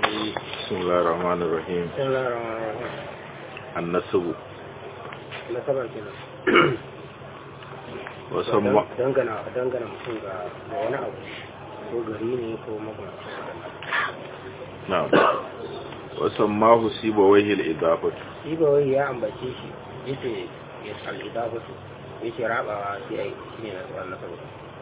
بسم الله الرحمن الرحيم بسم الله الرحمن الرحيم النسب nasaba kenan وسمى dangana dangana mutum ga ga wani abu ko gari ne ko makamancin waɗannan نعم وسماه سيبويه الإضافة shi ba wai ya ambace shi yace ya al-idafatu yace rabawa shi ai shine nasaba nasaba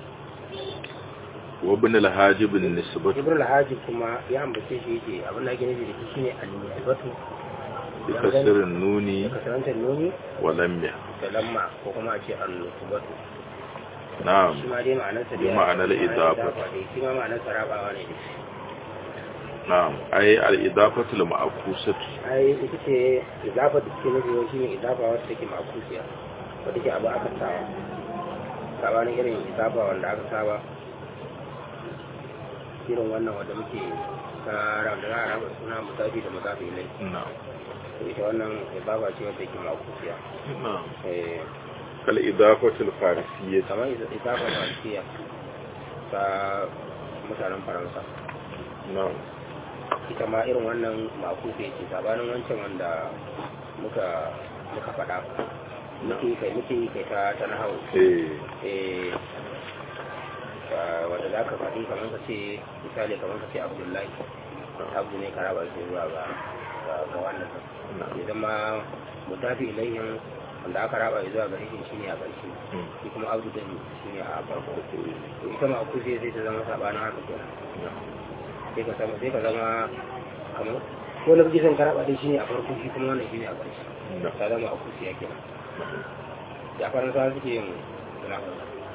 وابن الحاجب النسبة ibrahim alhaji kuma ya ambace shi yace abin da ake nufi da shi shine al-nisbatu بكسر النون da kasarantar nuni ولمه da lamma ko kuma a ce al-nisbatu نعم shi ma dai ma'anarsa bi ma'anar idafa. dai shi ma ma'anarsa rabawa ne dai نعم أي الإضافة المعكوسة ai ita ce idafa da suke nufi wani shine idafa wata take makusiya wata ke abu aka saba sabanin irin idafa wanda aka saba irin wannan wanda muke ta da za a raba suna musafi da musafi ilai نعم to ita wannan idafa ce wata take makusiya نعم eh كالإضافة الفارسية kamar idafa faransiya ta mutanen faransa نعم ita ma irin wannan makufe ce sabanin wancan wanda muka muka faɗa muke kai muke yi kai ta ta nahawu إيه eh ah, wanda za ka faɗi kamar ka ce misali kamar ka ce abdullahi abu ne ka raba shi zuwa ga ga- ga wannan نعم ya zama mutafi ilayhin wanda aka raba shi zuwa ga rikin shi ne a ƙarshe مم. shi kuma abu din shi ne a farko to ita ma kufe sai ta zama sabanin haka kenan نعم sai ka zama sai ka zama kamar ko na bijisan karaba dai shine a farko shi kuma wannan shine a ƙarshe نعم ta zama a kusiya kenan ya faransa suke yin munafar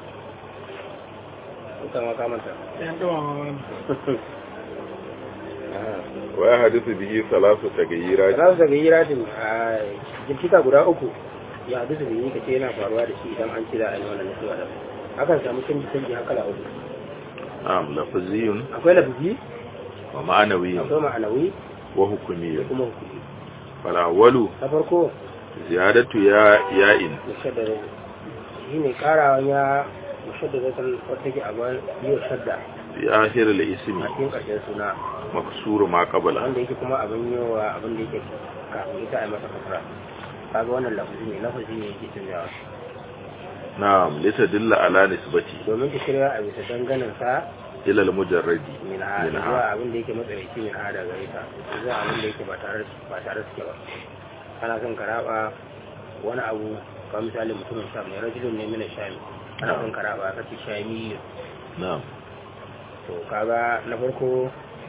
ita ma kamanta ويحدث به ثلاث تغييرات za su daga yiratin a jirkita guda uku ya hadu su biyi kace yana faruwa da shi idan an ci za a yi wannan nasuwa da akan samu canji canji haka da uku نعم لفظي akwai lafizi ومعنوي akwai ma'anawi وحكمي da kuma hukumi فالأول na farko زيادة يا ياء mushaddada shi ne karawan ya mushaddada san wata ke abin yi shadda في آخر الاسم a cikin ƙarshen suna مكسور ما قبله wanda yake kuma abin yi wa abin da yake kafin ita a yi masa kasra kaga wannan lafazi ne lafazi ne yake canjawa نعم لتدل على نسبته domin ta shirya a bisa danganin sa إلى المجرد min ha Min ha. zuwa abin da yake matsaraici min ha daga ita zuwa abin da yake ba tare ba tare suke ba kana son ka raba wani abu kamar misali mutumin sham ne rajulun ne mina shami kana son ka raba ka ce shami نعم to kaga na farko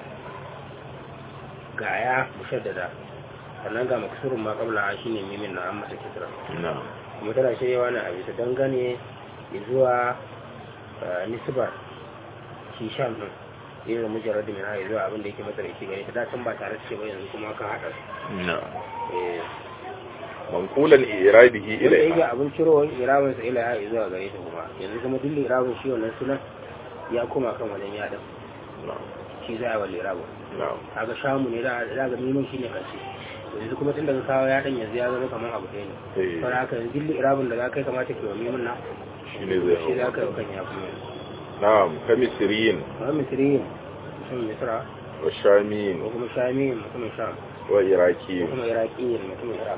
ga ya mushaddada sannan ga maksurun ma kabla shine mimin na an masa kisra نعم kuma tana shiryawa na a bisa dangane zuwa eh, nisbar shi sham din irin mujarrad min ha zuwa abin da yake matsaraici gare ta da can ba tare suke ba yanzu kuma ka haɗa su نعم eh منقولا إرابه wanda yake إليها abin cirowar irabin sa ila ya zuwa gare ta kuma yanzu kuma duk irabin shi wannan sunan ya koma kan wajen yaɗin نعم shi za a wal irabin نعم kaga shamu ne da da ga neman shi ne karshe to yanzu kuma tun daga kawo ya dan yanzu ya zama kamar abu ɗaya ne إيه. to haka yanzu dilli irabin da za ka yi kamata ke wa mimin na shi ne zai shi za hau ka yi wa kan ya kuma نعم كمصريين kamar misriyin mutumin misra والشاميين ko kuma shamiyin mutumin sham ko وإراكيين kuma iraqiyin mutumin iraq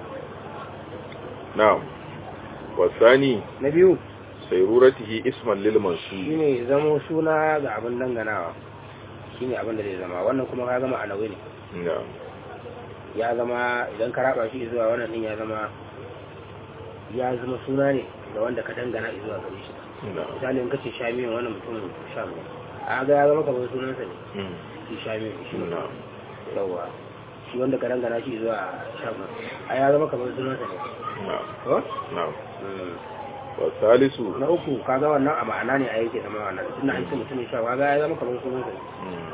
نعم والثاني na biyu سيرورته اسما للمنصوب shine zamo suna ga abin danganawa shine abin da zai zama wannan kuma ka gama alawi ne نعم ya zama idan ka raba shi zuwa wannan din ya zama ya zama suna ne ga wanda ka dangana zuwa gare shi نعم misali in kace shamiyin wannan mutumin sham ne a ga ya zama kamar sunansa ne مم. shi shamiyin shi ne نعم yawa shi wanda ka dangana shi zuwa sham a ya zama kamar sunansa ne نعم ko نعم Mm. والثالث na uku kaga wannan a ma'ana ne a yake zama wannan tunda an ce mutumin sham kaga ya zama kamar sunansa ne مم.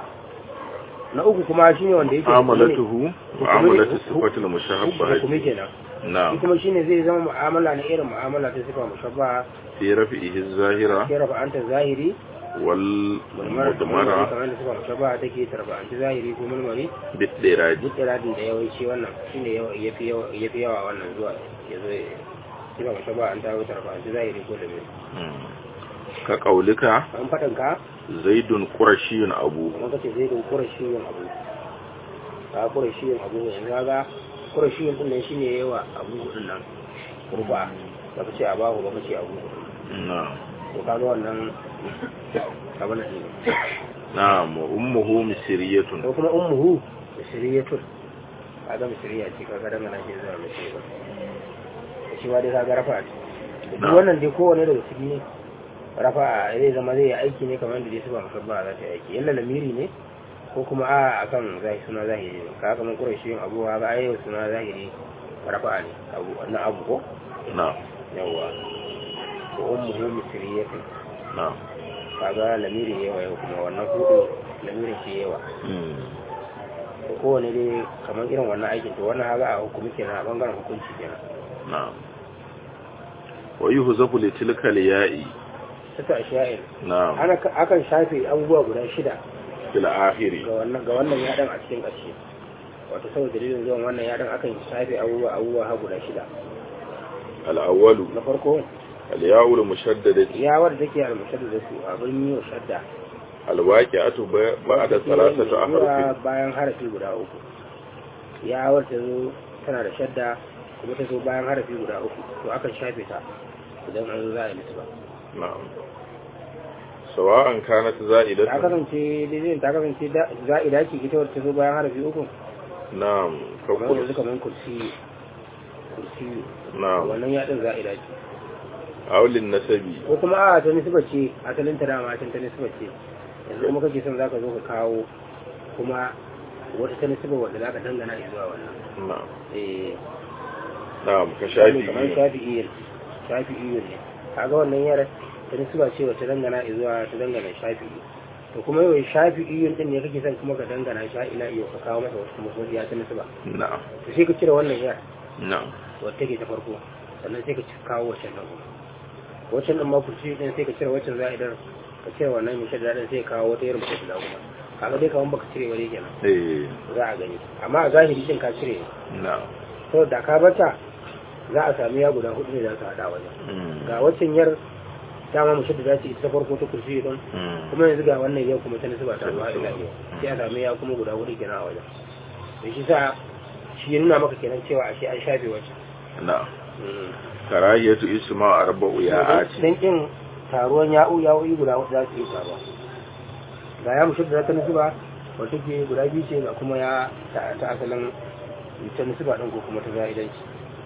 na uku kuma shine wanda yake معاملته معاملة الصفة المشابهة hukumi kenan shi نعم kuma shine zai zama mu'amala na irin mu'amala ta sifa mushabba في رفعه الظاهرة ke rafa anta zahiri mulmar kamar والمضمرة da sifa mushabba take tarfa anta zahiri ko mulmari بالدراج duk iradin da yawanci wannan shine ya fi yawa wannan zuwa ya zo sifa mushabba an tawo tarfa anta zahiri ko da mai مم. كقولك an faɗin ka زيد قرشي أبوه kamar kace zai don kura shi yin abu ka qurashiyin abu yanzu kaga qurashiyin din nan shine yawa abu din nan kurba ba ka ce abahu ba ka ce abu na'am to kaga wannan abin nan ne na'am wa ummuhu misriyatun ko kuma ummuhu misriyatun kaga misriya ce kaga daga nan ke zuwa misriya ba shi ma dai kaga rafa ce duk wannan dai kowane daga ciki ne rafa zai zama zai yi aiki ne kamar da dai su ba musabba za ta yi aiki yalla lamiri ne ko kuma a akan zahiri suna zahiri ne kaga kamar quraishi yin abu kaga ayyau suna zahiri rafa ne abu na abu ko na'am yawa ko ummuhu misriyatun na'am kaga lamiri yawa yau kuma wannan hudu lamirin ke yawa mm to kowane dai kamar irin wannan aikin to wannan haga a hukumi kenan a bangaren hukunci kenan na'am wa yuhzafu li tilka al-ya'i sata sha'ir na'am ana akan shafe abubuwa guda shida fil akhiri ga wannan ga wannan yadan a cikin ƙarshe wato saboda dalilin zuwan wannan yadan akan shafe abubuwa abubuwa ha guda shida al-awwalu na farko al-ya'u al-mushaddadati ya wadda take al-mushadda da su abin yi wa shadda al-waqi'atu ba'da thalathati zuwa ahrufin bayan harafi guda uku ya wadda zo tana da shadda kuma ta zo bayan harafi guda uku to akan shafe ta idan an zo za a yi musu ba na'am sawa'an kanat ta za'idatan kasance daidai ta kasance da- za'ida ce ita wadda ta zo bayan harafi uku na'am ka kamar yanzu kurs kamar kursi kursi na'am wannan yaɗin za'ida ce aulin nasabi ko kuma a ta nisba ce asalin ta dama can ta nisba ce yanzu kuma kake son zaka zo ka kawo kuma wata ta nisba wadda zaka dangana zuwa wannan na'am eh na'am ka shafi shafi kamar shafi'i shafi'i ne kaga wannan yar ta nisba ce wata dangana zuwa ta dangana shafi'i to kuma yau shafi'i din ne kake son kuma ka dangana sha ila iyo ka kawo masa wasu musu ya ta nisba na'am to sai ka cire wannan yar na'am wadda take ta farko sannan sai ka ci- kawo wacce nan kuma waccan din ma kurci din sai ka cire waccan za'idar ka cire wannan mai shadda din sai ka kawo wata irin bata da kuma kaga dai kaman baka cire wani kenan eh za a gani amma a zahiri din ka cire na'am to da ka bata za a sami ya guda hudu ne za su hada wajen mm ga waccan yar dama mu shadda za ta ita ta farko ta kurci din mm kuma yanzu ga wannan yau kuma ta nasu ba ta zuwa ila yau sai a sami ya kuma guda hudu kenan a wajen da shi sa shi ya nuna maka kenan cewa ashe an shafe waccan na'am karahiyatu isma arba'u ya'ati don kin taruwan ya'u ya'u'i guda wata za su yi taruwa ga ya mushi da ta nisuba wata ke guda biyu ce ga kuma ya ta ta asalin ta nisuba ɗin ko kuma ta za'idanci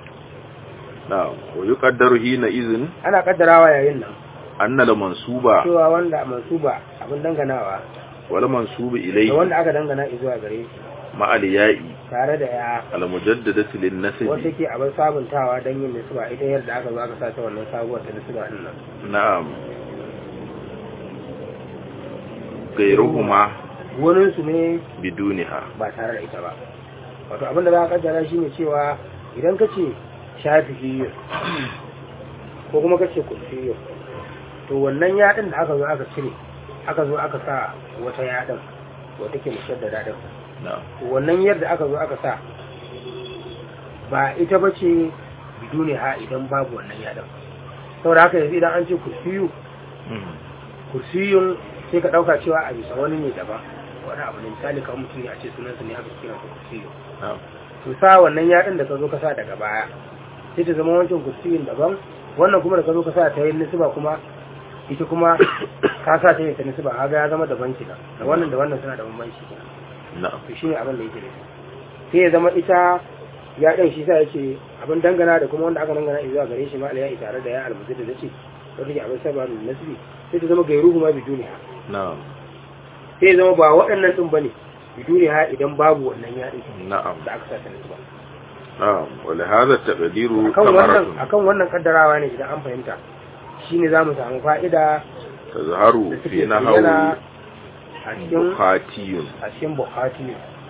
na'am wa yuqaddaru hina idhin ana kaddarawa yayin nan anna al mansuba cewa wanda mansuba abin danganawa wal mansubu da ilayhi wanda aka dangana zuwa gare shi ma al ya'i tare da ya al mujaddadati lin wata nasabi ke abin sabuntawa don yin nisuba ita yadda aka zo aka sa ta wannan sabuwar ta nisuba ɗin nan na'am gairuhuma waninsu ne biduniha ba tare da ita ba wato abin da za a kaddara shi ne cewa idan ka ce shafi'iyyu ko kuma ka ce kulfiyyu to wannan yaɗin da aka zo aka cire aka zo aka sa wata yaɗin wata ke mushaddada din na'am to wannan yadda aka zo aka sa ba ita ba ce bidune ha idan babu wannan yaɗin saboda haka yanzu idan an ce kursiyu Mm. kursiyun sai ka ɗauka cewa a bisa wani ne daban wani abu ne misali kamar mutum ne a ce sunansa ne aka kira kursiyu na'am to sa wannan yaɗin da ka zo ka sa daga baya sai ta zama wancan kursiyin daban wannan kuma da ka zo ka sa ta yi nisiba kuma ita kuma ka sa ta yi ta nisiba haga ya zama daban kenan da wannan da wannan suna da bambanci kenan na'am to shine abin da yake nufi sai ya zama ita ya ɗin shi sa ya ce abin dangana da kuma wanda aka dangana zuwa gare shi ma ya tare da ya almuzi da zace wanda ke abin saba da nasibi sai ta zama gairuhu ma biduniya na'am sai ya zama ba waɗannan ɗin bane biduniya idan babu wannan ya ɗin na'am da aka sa ta nasiba na'am wa li hadha taqdiru akan wannan thamaratun akan wannan kaddarawa ne idan an fahimta shine zamu samu fa'ida tazharu da fi take nahwi bayyana a cikin bukhatiyun a cikin bukhati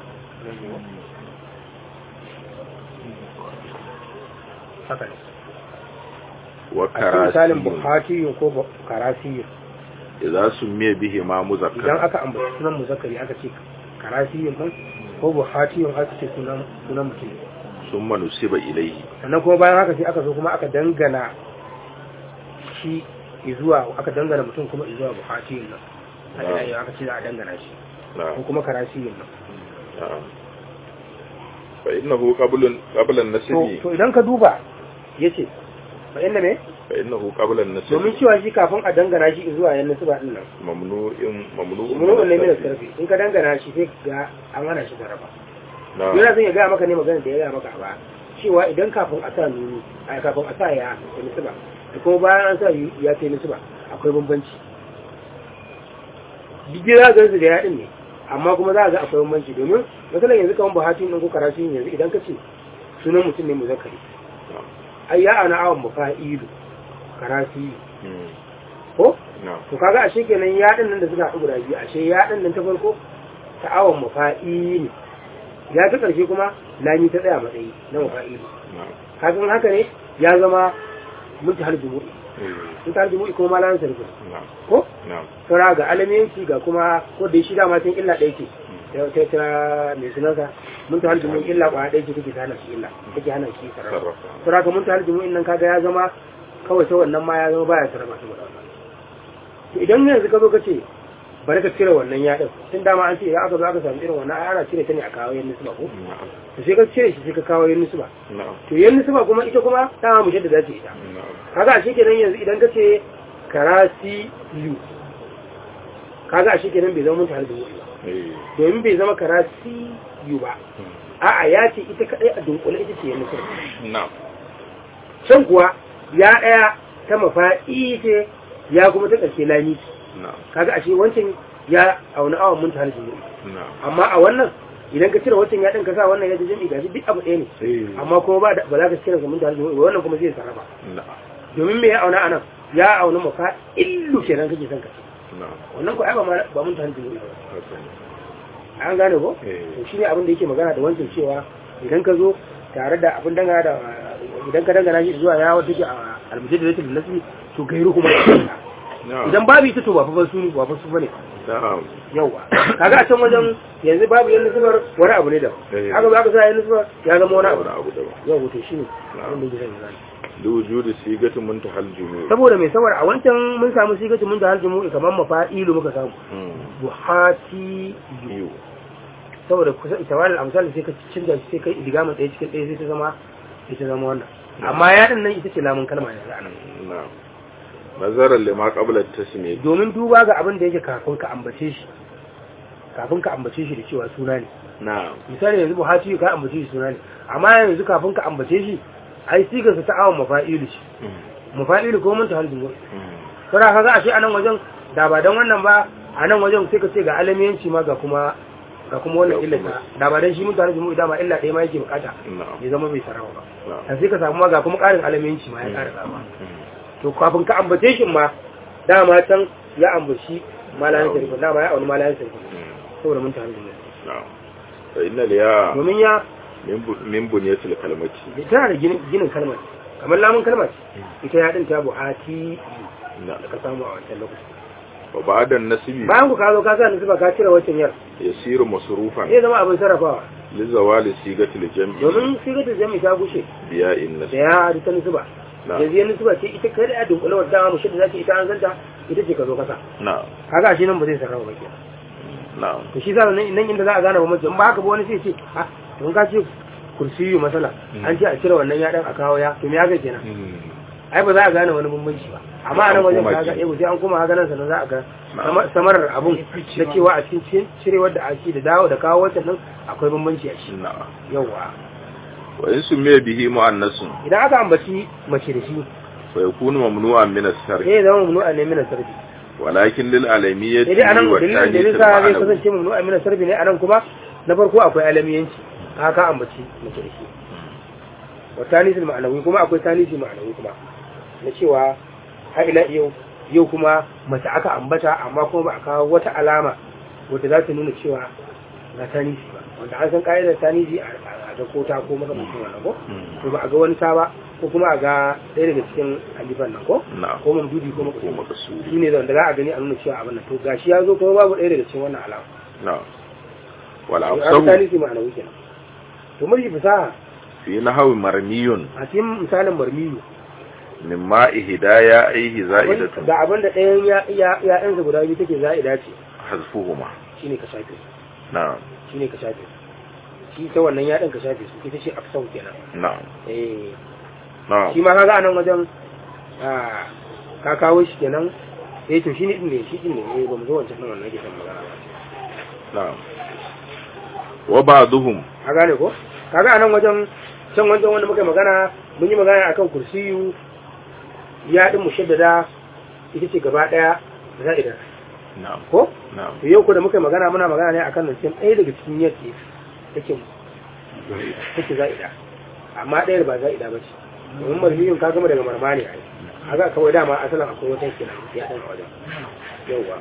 haka ne wa a cikin misalin karasiyun bukhati ko bu- karasi idza summiya bihi ma idan muzakkar aka ambaci sunan muzakkari aka ce karasi din ko bukhati aka ce sunan sunan mutum summa nusiba ilayhi sannan kuma bayan haka sai aka zo kuma aka dangana shi zuwa aka dangana mutum kuma zuwa bukhati nan a ina yau aka ce za a dangana shi ko na'am kuma karasi nan na'am fa innahu qablun qabla to an-nasbi to idan ka duba yace fa inda me fa innahu qabla domin an-nasbi cewa shi kafin a dangana shi zuwa yan nasiba din nan mamnu'in mamnu'un mun ne mai sarfi in ka dangana shi sai ga an hana shi sarrafa na yana son ya gaya maka ne magana da ya gaya maka ba cewa idan kafin a sa nuni a kafin a sa ya ta nisuba da kuma bayan an sa yu- ya ta nisuba akwai bambanci duk za ga su da yaɗin ne amma kuma za a ga akwai bambanci domin matsalar yanzu kamar buhati ɗin ko karatu yanzu idan ka ce sunan mutum ne muzakkari ai ya ana awon mafa'ilu karatu Mm. ko na to kaga ashe kenan yaɗin nan da suka haɗu guda biyu ashe yaɗin nan ta farko ta awon mafa'ilu ya ta ƙarshe kuma lami ta tsaya matsayi na mafa'ilu na kafin haka ne ya zama muntahar jumu'i eh, muntahar jumu'i kuma malamin sarki na ko na saura ga alamiyanci ga kuma ko da shi dama tun illa ɗaya ce ta ta ta mai sunansa muntahar jumu'i illa kwa ɗaya ce take hana shi illa take hana shi sarrafa sarrafa saura ga muntahar jumu'in nan kaga ya zama kawai ta wannan ma ya zama baya sarrafa saboda wannan to idan yanzu ka zo ka ce bari ka cire wannan yaɗin tun dama an ce idan aka zo aka samu irin wannan ai ana cire ta ne a kawo yan nisba ko na to sai ka cire shi sai ka kawo yan nisba na to yan nisba kuma ita kuma dama mu da zace ita na kaga a kenan yanzu idan ka ce karasi yu kaga a kenan bai zama mun tare da wuri ba eh, domin bai zama karasi yu ba mm, a'a ya ce ita kadai a dunkule ita ce yan nisba na can kuwa ya daya ta mafa'i ce ya kuma ta ƙarshe lami na kaga ashe wancan ya auna awon mun tare da wuri na amma a wannan idan ka cire wancan ya ɗin ka sa wannan ya ji jami'i gashi duk abu ɗaya ne eh, amma kuma ba da- ba za ka cire mun tare da wuri wannan kuma zai sarrafa na domin me ya auna anan ya auna mafa illu kenan kake son ka ce na wannan ko ai ba ma- ba mun ta hankali ba haka ne an gane ko eh, to shine abin da yake magana da wancan cewa idan ka zo tare da abin dangana da idan ka dangana shi zuwa ya wata ke a almujaddadatul nasbi to gairu kuma na idan babu ita to ba fa su ba fa su bane na yawa kaga a can wajen yanzu babu yan nusbar wani abu ne da Eh. aka ba ka sa yan nusbar ya zama wani abu wani abu daban yawa to shine abin da yake son ya gane liwujudi sigatin muntahal jumu'i saboda mai saboda a wancan mun samu sigatu mun da haljimu kamar mafa'ilu muka samu Mm, buhati biyu saboda kusa ita wani amsal sai ka canza shi sai kai idigamin ɗaya cikin ɗaya sai ta zama ita zama wannan amma ya din nan ita ce lamun kalma yanzu anan na nazarar lima qabla tasmi domin duba ga abin da yake kafin ka ambace shi kafin ka ambace shi da cewa suna ne na misali yanzu buhati ka ambace shi suna ne amma yanzu kafin ka ambace shi ai sigar sa ta awon mafa'ilu shi Mm, mafa'ilu ko mun ta halin mm, sara kaga ashe anan wajen da ba dan wannan ba a nan wajen sai ka ce ga alamiyanci ma ga kuma ga kuma wannan Ga illa kuma- da ba dan shi mun tare da mu dama illa ɗaya ma yake bukata na ya zama bai sarawa ba na dan sai ka samu ma ga kuma ƙarin alamiyanci ma ya ƙara samu Mm, to kafin ka ambace shi ma dama can ya ambaci malayan sarki dama ya auni malayan sarki mm, saboda mun tare da mu na fa inna liya domin ya min bu- min bunyatil kalmati tana da ginin ginin kalmar kamar lamun kalmar ita ya din ta buhati na da ka samu a wancan lokaci wa ba'da nasbi bayan ku ka zo ka sa nisba ka cire wancan yar yasiru masrufan zai zama abin sarrafawa li zawali sigatil jam'i domin sigatar jami ta gushe biya in da nasbi ya hadu ta nisba na yanzu ya nisba ce ita kai da dunkule wadda dama mushi da zaki ita an zanta ita ce ka zo kasa na kaga shi nan ba zai sarrafa ba kenan na to shi sa nan nan inda za a gane bambanci in ba haka ba wani sai ce ah to ka ce kursiyu masala an ce a cire wannan ya dan a kawo ya to me haka kenan Mm, ai ba za a gane wani bambanci ba amma a nan An wajen koma kaga ki. eh sai an koma haka nan sannan za a ga Na'am. sama- samarar abun da cewa a cikin cirewar da ake da dawo da kawo wancan nan akwai bambanci a shi na yawa wa in sumiya bihi mu'annasun idan aka ambaci mace da shi fa yakunu mamnu'an min as-sarf sai ya zama mamnu a nemi na sarbi walakin lil alamiyyati sai dai anan wa dalilin da ta'dil yasa zai al-ma'nawi kasance mamnu a nemi sarbi ne anan kuma na farko akwai alamiyanci haka ambaci mace da shi wa tanisul ma'anawi kuma akwai tanisi ma'anawi kuma na cewa har ila yau yau kuma mace aka ambata amma kuma ba a kawo wata alama wadda za ta nuna cewa ga tanisi ba wanda an san ka'idar tanisi a a ga kota ko makamancin wannan ko Mm. to ba a ga wani ta ba ko kuma a ga ɗaya daga cikin alifan nan ko na ko mamdudi ko ko makamancin makasuri shi ne wanda za a gani a nuna cewa abin nan to gashi ya zo kuma babu ɗaya daga cikin wannan alama na wal to an afsahu tanisi ma'anawi kenan to mulki fasaha fi nahwi marmiyun a cikin misalin marmiyu mimma ihdaya aihi za'idatu ga abin da ɗayan ya ya ya'yansa guda biyu take za'ida ce hazfuhuma shine ka shafe na shine ka shafe shi ta wannan ya ɗin ka shafe su ita ce aksau kenan na'am eh na'am shi ma kaga a nan wajen ah, ka kawo shi kenan eh to shi ne din ne shi din ne eh ba mu zo wancan nan wannan ke son magana ba na'am wa ba'duhum ka gane ko kaga a nan wajen can wancan wanda muka yi magana mun yi magana akan kursiyu ya din mushaddada ita ce gaba daya za'ida na'am ko na'am to yau ko da muka yi magana muna magana ne akan nan ɗaya daga cikin yadda take take za'ida amma ɗayar ba za'ida ba ce domin marmiyun ka gama daga marma ne ai haka kawai dama asalin akwai wata kenan ya ɗan a wajen yauwa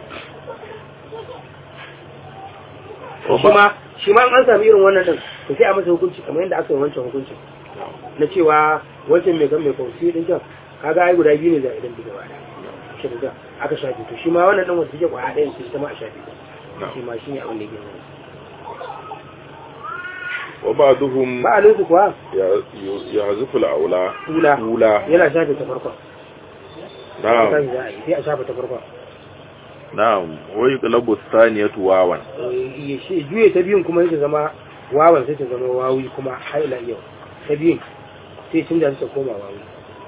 shi ma shi ma an sami irin wannan din to sai a masa hukunci kamar yadda aka yi wancan hukuncin na cewa wancan mai gan mai kwanci din can kaga ai guda biyu ne za idan diga bada shi da aka shafe to shi ma wannan din wanda take kwaya ɗayan shi ta ma a shafe shi ma shi ne abin da yake nuna wa ba'duhum ba a lusu kuwa ya yazfu al-aula ula ula yana shafe ta farkon na'am sai za a yi sai a shafe ta farkon na'am wa yuqlabu thaniyatu wawan ya shi juye ta biyun kuma yake zama wawan sai ta zama wawi kuma haila yau ta biyun sai canza ta koma wawi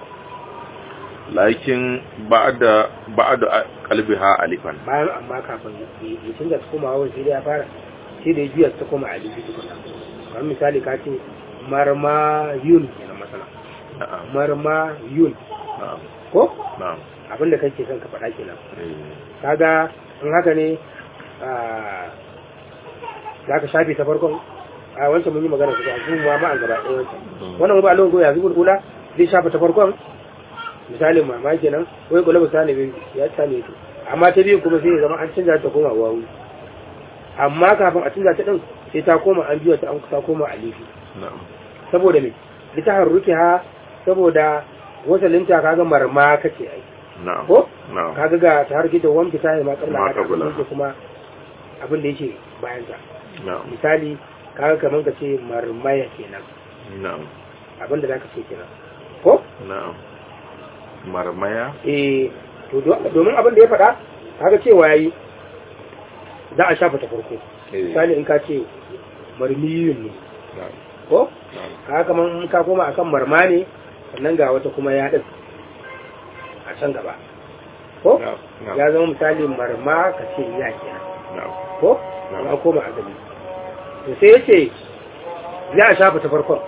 lakin ba'da ba'da qalbiha alifan bayan amma kafin ya canza ta koma wawan sai dai ya fara sai da ya juya ta koma alifi tukuna kamar misali ka ce marma yun kenan masana na'am marma yun na'am ko na'am abinda kake son ka faɗa kenan eh kaga in haka ne ah, za ka shafe ta farkon a wancan mun yi magana su a zuwa ma an gaba ɗaya wancan wannan ba lokacin ya zubar kula zai shafa ta farkon misalin mama kenan wai kula misali bai ya same su amma ta biyu kuma sai ya zama an canza ta koma wawu amma kafin a canza ta din sai ta koma an biya ta an ta koma alifi na'am saboda me lita harruki ha saboda wasalinta kaga marma kace ai na'am ko na'am kaga ga ta harki da wani ta yi ma kabla Ma haka qabla. abin da kuma abin da yake bayan ta na'am misali kaga kaman ka ce marmaya kenan na'am abin da zaka ce kenan ko na'am marmaya eh to do- domin abin da ya faɗa kaga cewa yayi za a shafa ta farko eh misali in ka ce marmiyun ne na'am ko na'am kaga kaman in ka koma akan marma ne sannan ga wata kuma ya din a can gaba ko na'am na'am ya zama misali marma ka ce ya kenan na'am ko Na'am. ya koma azali to sai yace za a shafa ta farkon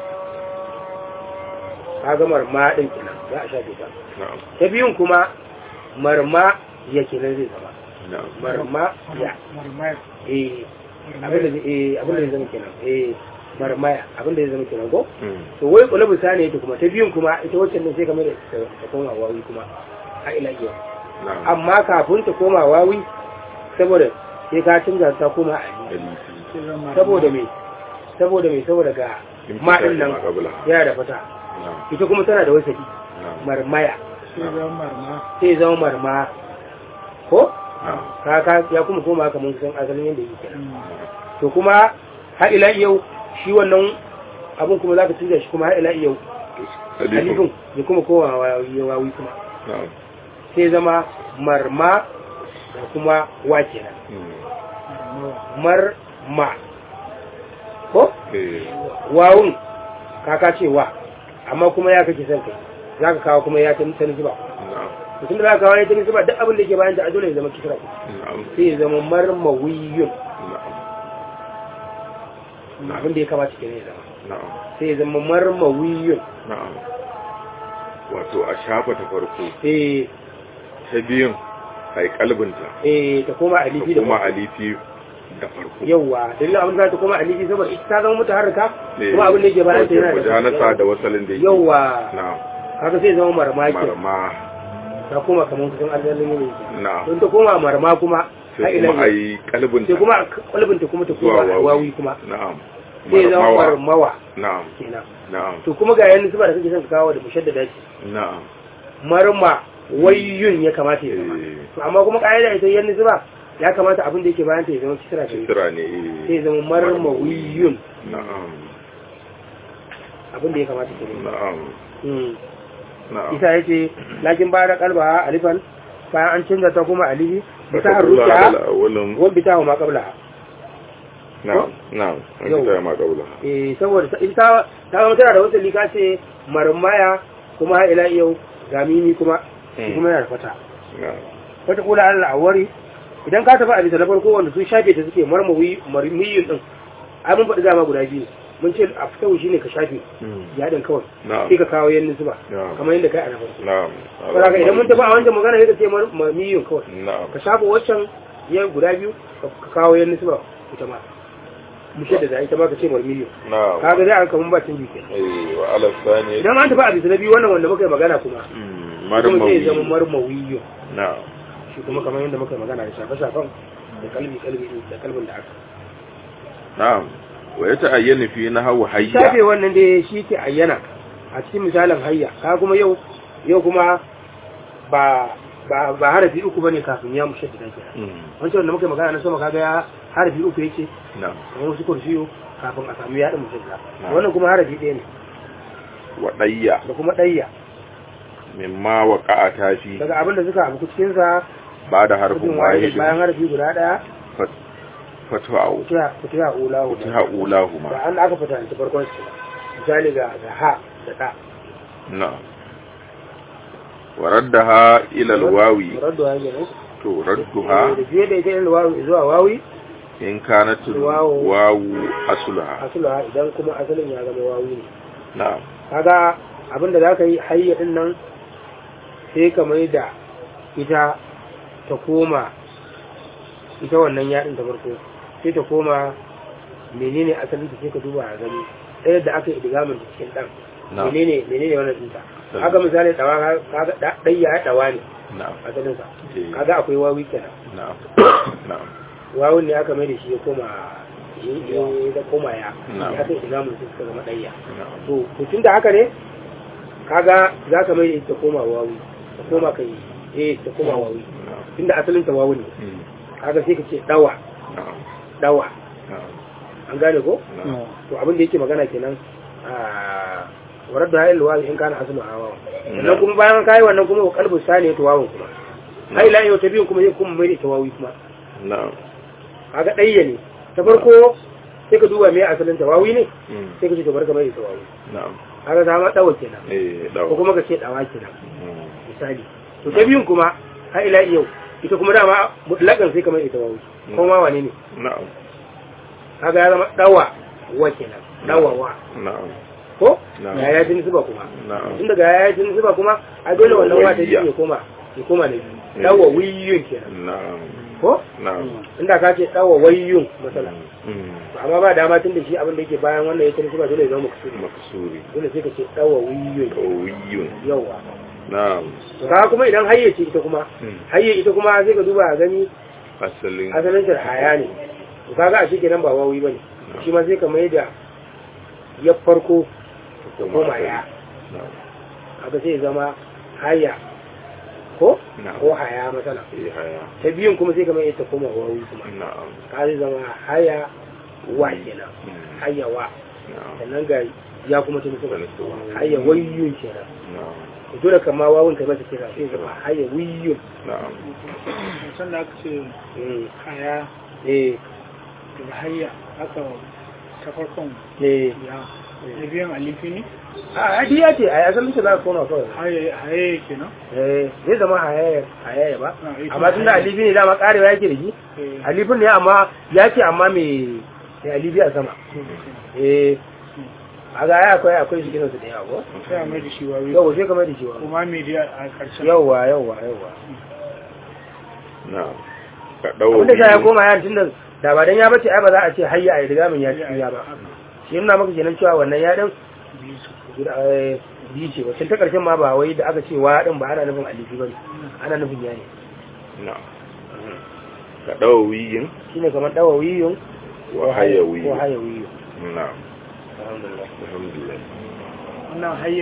ka ga marma din kenan za a shafe ta na'am ta biyun kuma marma ya kenan zai zama na'am marma ya eh abin da zai- eh abin da zai zama kenan eh marmaya abin da zai zama kenan ko Mm. to wai kulabu sani ita kuma ta biyun kuma ita wacce ne sai kamar da ta ta koma wawi kuma a ila iya na'am amma kafin ta koma wawi saboda sai ka canza ta koma a Alifi. saboda me saboda me saboda ga In ma fita din nan ma qabla. yana da fata na'am ita kuma tana da wasaki na'am marmaya na'am sai zama marma ko na'am ka ka ya kuma koma kamar kusan asalin yadda yake kenan to kuma har ila yau shi wannan abun kuma zaka canza shi kuma har ila yau alifin alifin ya kuma koma wawi wawi kuma na'am sai zama marma da kuma wa kenan Mm. marma ko eh wawun kaka ce wa amma kuma ya kake son kai za ka kawo kuma ya ta ta nisba na'am mutum da za ka kawo ya ta nisba duk abin da ke bayan ta a dole ya zama kisra na'am sai ya zama marmawiyun na'am abin da ya kamata ke ne ya zama na'am sai ya zama marmawiyun na'am wato a shafa ta farko eh ta biyun a yi kalbinta eh ta koma ta alifi da kuma farko. alifi da farko yawwa dalilin abin da za ta koma alifi saboda ita ta zama mutaharrika Eh, kuma abin da yake bayan ta yana wato mujanasa da wasalin da yake yawwa na'am haka sai ya zama marma ke marma ta koma kamar kusan asalin yanayi na'am don ta koma marma kuma har sai ila kuma a yau yi kalbinta sai kuma kwalbinta kuma ta zuwa koma wawi kuma na'am sai ya zama marmawa marmawa na'am kenan na'am to kuma ga yanzu zuba da kake son ka kawo da mushaddada ce na'am marma wayyun ya kamata ya zama Eh. to amma kuma ka'ida ita yanzu zuba ya kamata abin da yake bayan ta ya zama kisra ce kisra ne sai ya zama marma wayyun na'am abin da ya kamata ke ne na'am Mm. na'am isa yace lakin ba da kalba alifan bayan an canza ta kuma alifi bi ta Aka kula harruka da awalin wa bi ta ma qabla na'am na'am an Yau. kita ma kaula eh saboda ta- ita ta zama tana da wasali ka ce marmaya kuma har ila yau ga mimi kuma shi Mm. kuma yana da fata na'am wata kula Allah a wari idan ka tafi a bisa na farko wanda sun shafe ta suke marmawi marmiyin din ai mun faɗi dama guda biyu mun ce a fitawu shine ka shafe yadin kawai na'am sai ka kawo yan nisba Na'am. kamar yadda kai a na farko na'am saboda idan mun tafi a wancan magana sai ka ce marmiyin kawai na'am ka shafa waccan ya guda biyu ka kawo yan nisba ita ma mu da da ita ma ka ce marmiyin na'am kaga zai aka mun ba cin jike eh wa ala sani idan an tafi a bisa na biyu wannan wanda muka yi magana kuma Mm, kuma sai ya zama marmawi marmawiyo na'am shi kuma kamar yadda muka yi magana da shafe-shafen da kalbi kalbi da kalbin da aka na'am wa ya ta'ayyana fi nahwu hayya shafe wannan da shi ke ayyana a cikin misalin hayya ka kuma yau yau kuma ba ba ba harafi uku bane kafin ya mushe da ke Mm, wancan wanda muka yi magana na sama kaga ya harafi uku yake na'am kamar wasu kursiyo kafin a samu yaɗin mushe da Na'am. wannan kuma harafi ɗaya ne wa dayya da kuma ɗayya mimma waqa'a tafi daga abin da suka abu cikin sa ba da harfin cikin wahid wahidin bayan harafi guda ɗaya fatwa'u fitiha fitiha ulahu fatiha ulahuma da an aka fita ta farkon su misali ga ga ha da ɗa na'am wa raddaha ila alwawi Raddu ha kenan. to radduha da fiye da ita yin wawi zuwa wawi in kanat Wawu. wawu asluha asula idan kuma asalin ya zama wawi ne na'am kaga abinda za ka yi hayya din nan sai ka mai da ita ta koma ita wannan yaɗin ta farko sai ta koma menene asalin ta sai ka duba a gani ɗaya da aka yi idigamin ta cikin ɗan na'am menene menene wannan ɗinta Sai. haka misali ɗawa kaga ɗa- ɗayya ya ɗawa ne na'am asalinsa Eh. kaga akwai wawi kenan na'am na'am wawun ne aka mai da shi ya koma ya da koma ya Na'am. ya kai idamun su suka zama ɗayya na'am to to tun da haka ne kaga za ka mai da ita koma wawi ta koma kai eh ta koma wawi na'am tun da asalin ta wawi ne Mm, kaga sai ka ce dawa na'am dawa na'am an gane ko na'am to abin da yake magana kenan a warar da hayar wawi in kana asalin hawa sannan kuma bayan kayi wannan kuma wa kalbin sani to wawun kuma hai la yau ta biyun kuma sai kuma mai da ita wawi kuma na'am kaga ɗayya ne ta farko sai ka duba me asalin ta wawi ne Mm, sai ka ce to barka mai ita wawi na'am kaga ta ma dawa kenan eh ko dawo kuma ka ce dawa kenan Mm, misali to ta biyun kuma har ila yau ita kuma dama mutlakan sai ka mai ita wawi ko ma wane ne na'am kaga ya zama dawa wa kenan dawa wa na'am ko Na'am. ya ya jin zuba kuma na'am tun daga ya ya jin zuba kuma a dole wannan wa ta Wayya. ya koma ya koma na biyu dawa wiyun kenan na'am ko na'am inda ka ce dawa wayyun masala Mm, amma ba dama tun da shi abin da yake bayan wannan ya tarihi ba dole ya zama maksudi maksuri dole sai ka ce dawa wiyun qawiyun yawa na'am to kaga kuma idan hayye ce ita kuma Mm, hayye ita kuma sai ka duba a gani asalin asalin ta haya ne to kaga a cikin nan ba wawi bane shi ma sai ka mai da ya farko da koma ya na'am kaga sai ya zama haya ko na'am ko haya matsala eh haya ta biyun kuma sai ka mai ta koma wawi kuma na'am ka zai zama haya wa kenan Mm, haya wa na'am sannan ga ya kuma ta nufi Wani suwa. haya wayyun kenan na'am to dole kama wawun kai masa kira sai ya zama haya wiyyun na'am sanda aka ce Mm. haya eh daga hayya aka ta farkon eh ya na biyan alifi ne a hadiya ce a asalin ta za ka kona kawai haya haya kenan eh zai zama hayaya hayaya ba Ah, ita amma tun da hayaya. alifi ne dama karewa yake da shi Eh, alifin ne amma ya ce amma mai mai alifi a sama eh a ga ya akwai akwai shi kinansu da yawa ko sai a mai da shi wawi yawa sai kamar da shi wa kuma mai da a ƙarshen yawa yawa yawa na'am ka dawo abinda sa ya koma yan tun da da ba dan ya bace ai ba za a ce hayya a riga min ya ci ya ba shi yana maka kenan cewa wannan ya din biyu su guda eh, biyu ce wacce ta karshen ma ba wai da aka ce wa din ba ana nufin alifi bane ana nufin ya ne na'am ka dawo wiyin shine kamar dawawiyun wa hayawiyun ko hayawiyun na'am alhamdulillah alhamdulillah wannan hayya